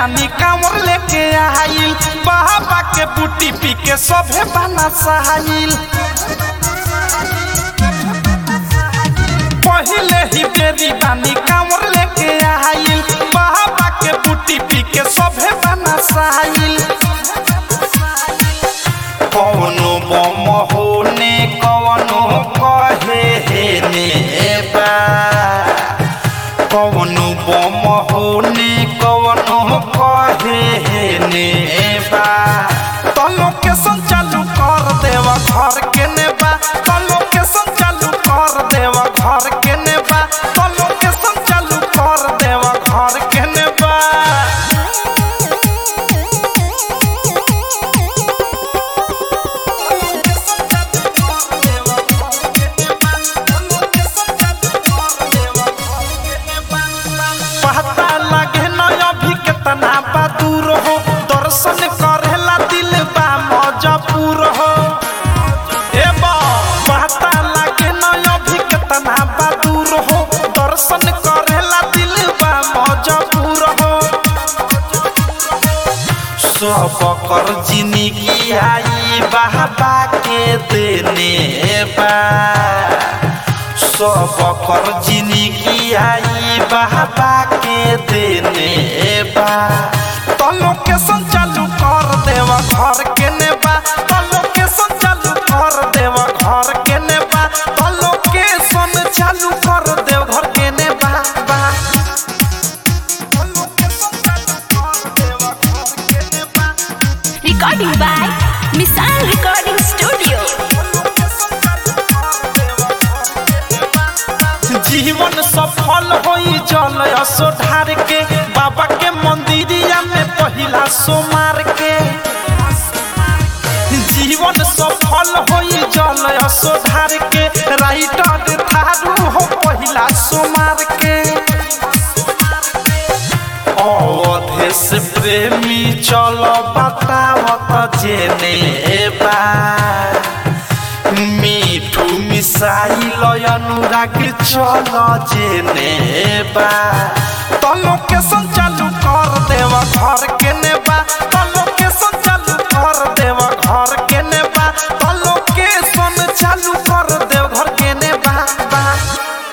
बानी कांवर लेके आइल बाबा के बूटी पी के सभे बना सहाइल पहिले ही बेरी बानी कांवर लेके आइल बाबा के बूटी पी के सभे बना सहाइल कौनो बम होने कौनो कहे हे ने बा कौनो बम होने कौनो कहे हे ने बा तो लोकेशन चालू कर देवा घर के ने बा तो लोकेशन चालू कर देवा घर के ने बा तो लोकेशन चालू कर देवा घर के ने बा पता लगे न अभी कितना बा दूर हो दर्शन करेला दिल बा मजबूर हो ए बा पता लगे न अभी कितना बा दूर हो दर्शन करेला दिल बा मजबूर हो सब कर जिंदगी आई बाबा के देने बा सब कर जिंदगी आई बाबा के देने बा तो लोकेशन चालू कर देवा घर के ने बा तो लोकेशन चालू कर देवा घर के ने बा तो लोकेशन चालू कर देव घर के ने बा बा तो लोकेशन चालू कर देवा घर के ने बा Recording by Misal Recording Studio. जीवन सफल होई जल असो ढार के बाबा के मंदिरिया में पहिला सोमार के जीवन सफल होई जल असो ढार के राइटर थारू हो पहिला सोमार के अवधेश प्रेमी चल बतावत जेने बा मिठू मिसाइल अनुराग चल जेने बा तो लोकेशन चालू कर देवा घर के